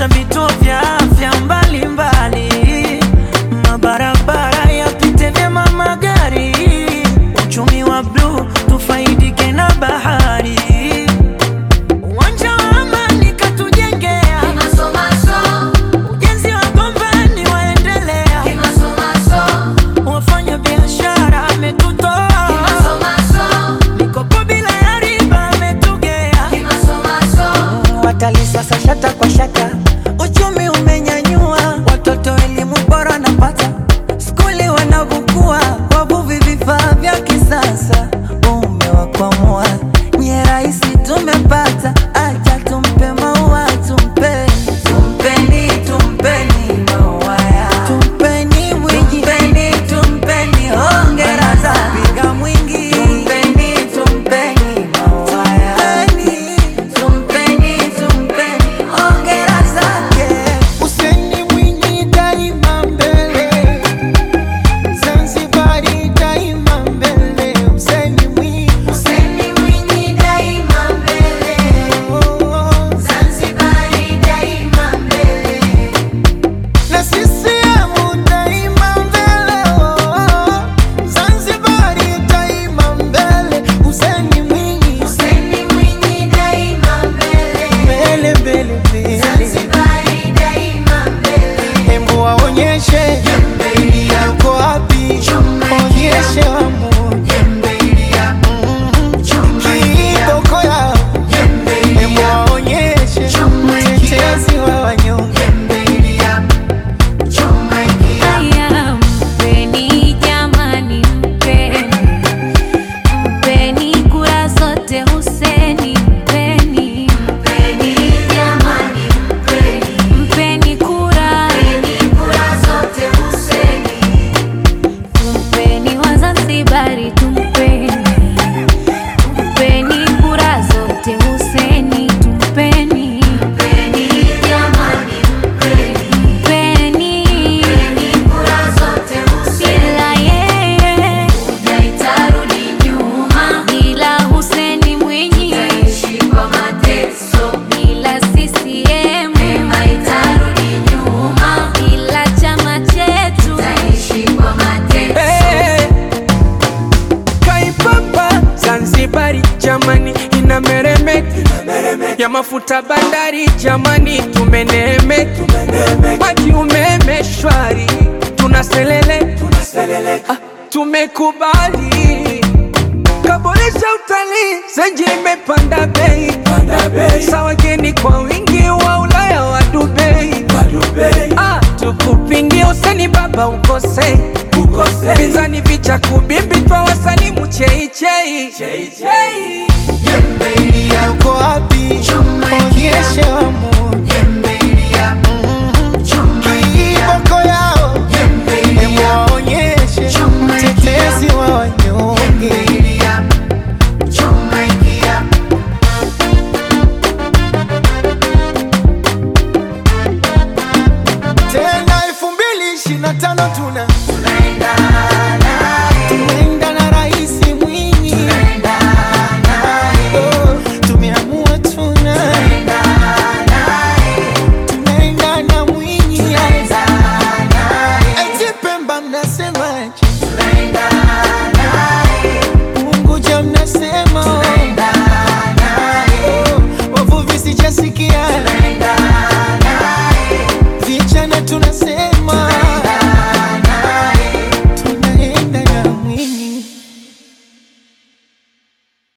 kuboresha vituo vya afya mbalimbali, mabarabara yapite vyema magari, uchumi wa bluu tufaidike na bahari, uwanja wa amani katujengea, ujenzi wa gombani waendelea, wafanya biashara ametutoa, mikopo bila ya riba ametugea, watalii sasa shata kwa shata, uchumi umenyanyua, watoto elimu bora napata, skuli wanavukua, wavuvi vifaa vya kisasa, umewakwamua nye rahisi tumepata, acha tumpe maua tumpe tumpeni tumpeni maua ya tumpeni mwingi tumpeni tumpeni hongera za piga mwingi tumpeni tumpeni maua ya tumpeni tumpeni hongera zake Useni Mwinyi daima mbele, Zanzibari daima mbele. Useni Mwinyi, Useni Mwinyi daima mbele, oh, Zanzibari daima mbele. na CCM daima mbele, oh, Zanzibari daima mbele. Useni Mwinyi, Useni Mwinyi daima mbele, mbele mbele mbele, Zanzibari daima mbele. hembu waonyeshe yuko wapi, onyeshe wamoja kiboko yao, hembu waonyeshe mtetezi wa wanyonge. Haya, mpeni jamani, mpeni mpeni kura zote Huseni, mpeni mpeni jamani, mpeni mpeni kura tumpeni Wazanzibari, tumpeni tumpeni kura zote Huseni, tumpeni mpeni jamani, mpeni bila yeye bila Huseni Mwinyi bila CCM bila chama chetu Hey, Kaipapa Zanzibari jamani inameremeka ya mafuta bandari jamani tumeneemeka maji umeme shwari tunaselele ah, tumekubali kaboresha utalii zenji imepanda bei sawa geni kwa wingi wa Ulaya wa Dubai Ah, tukupingie useni baba ukose pinzani vicha kubimbi twa wasalimu cheichei yuko wapi? Onyeshe wamoja kiboko yao, hebu waonyeshe mtetezi wa wanyonge. Tena elfu mbili ishirini na tano tuna